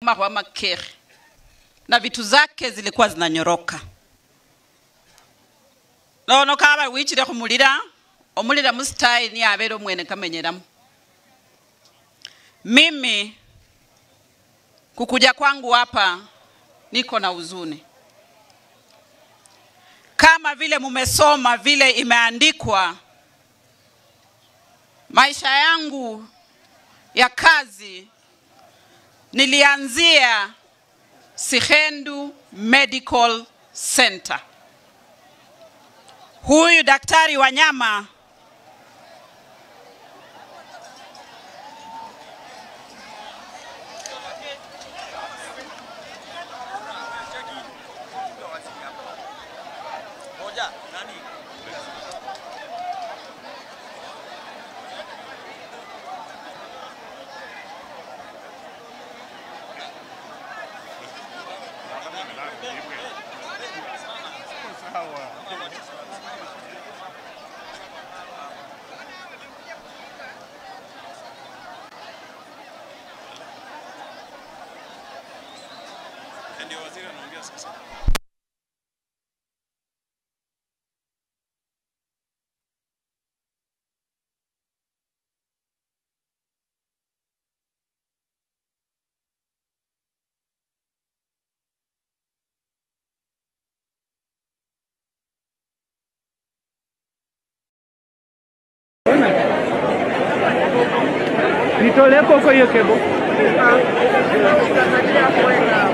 mahwa makere na vitu zake zilikuwa zinanyoroka nono kaba wichire khumulira omulira musitayi niye abele omwene kamenyeramu mimi kukuja kwangu hapa niko na huzuni kama vile mumesoma vile imeandikwa maisha yangu ya kazi nilianzia Sihendu Medical Center. Huyu daktari Wanyama Ndio waziri anaongea sasa. Nitolee koko hiyo kebo. Itasadia kwenda